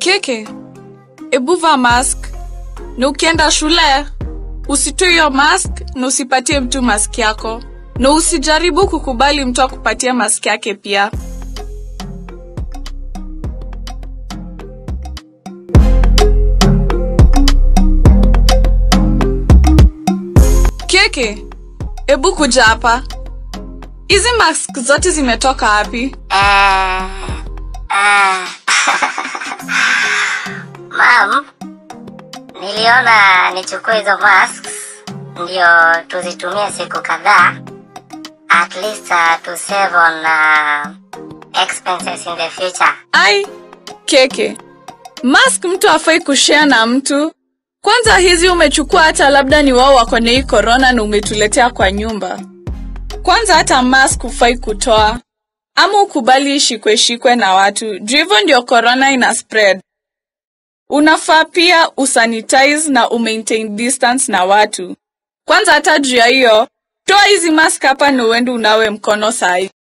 Keke, ebu vaa mask na ukienda shule usitoe hiyo mask na usipatie mtu mask yako, na usijaribu kukubali mtu akupatie mask yake pia. Keke, ebu kuja hapa. Hizi mask zote zimetoka wapi? Ah, ah. Mam, niliona nichukue hizo masks ndio tuzitumie siku kadhaa at least uh, to save on uh, expenses in the future. Ai, Keke, mask mtu afai kushare na mtu. Kwanza hizi umechukua hata labda ni wao wako na hii corona na umetuletea kwa nyumba. Kwanza hata mask hufai kutoa ama ukubali ishikwe shikwe na watu, juu hivyo ndio corona ina spread. Unafaa pia usanitize na umaintain distance na watu. Kwanza hata juu ya hiyo, toa hizi mask hapa na uende unawe mkono sahi.